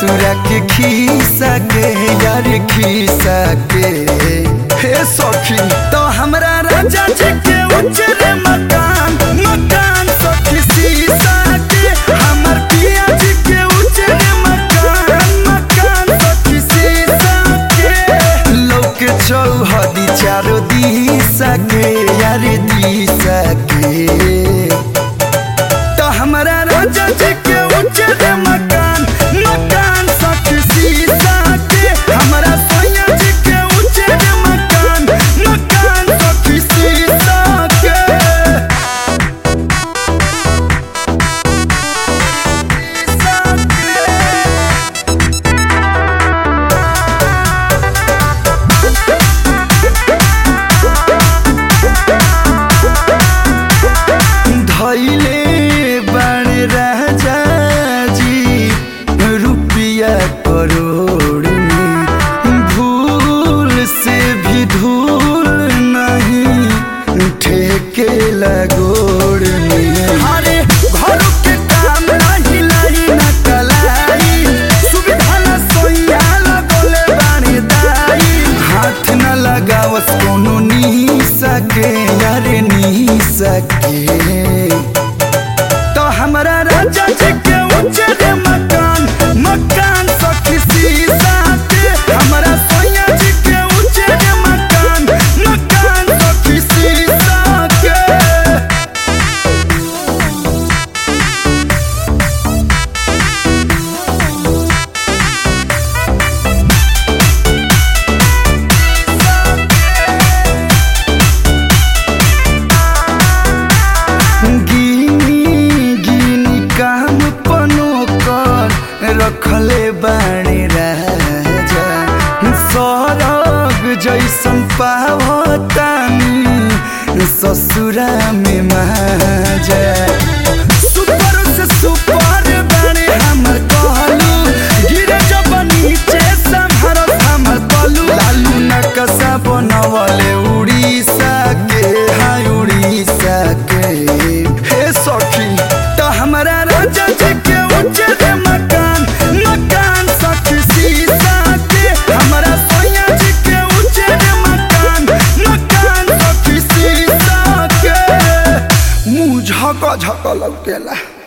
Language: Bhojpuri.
ससुरा के खीसा के यार खीसा के हे सखी तो हमरा राजा जी के उजरे मकान मकान सखी सीसा के हमर पिया जी के उजरे मकान मकान सखी सीसा के लोक चौहदी चारो दिशा के यार दिशा के तो हमरा राजा जी के उजर मकान मकान सखी सीसा के हमरा सोया जी के उजर मकान मकान सखी सीसा के धैले बण राजा जी रुपया करोड़ में भूल से भी धूल नहीं ठेके लगोड़ में अरे घर के काम नहीं लाई न कलाई सुविधा न सोया लगोले बानी दाई हाथ न लगावस कोनो नी सके यार नी सके तो हमरा राजा जी के उजर मकान मकान सखी सीसा के हमरा सोया जी के उजर मकान मकान सखी सीसा के गिनी गिनी काम पनो कर रखले बाणे राजा सरग जैसन पावतानी ससुरा में माजा सुपर से सुपर बाणे हमर कहलू गिरे जब नीचे संभरत हमर कलू लालू नकसा बनवले उड़ीसा के हाय उड़ीसा के हे सखी तो हमरा राजा जी के उजर मकान मकान सखी सीसा के हमरा सोया जी के उजर मकान मकान सखी सीसा के मुंह झक झक लौकेला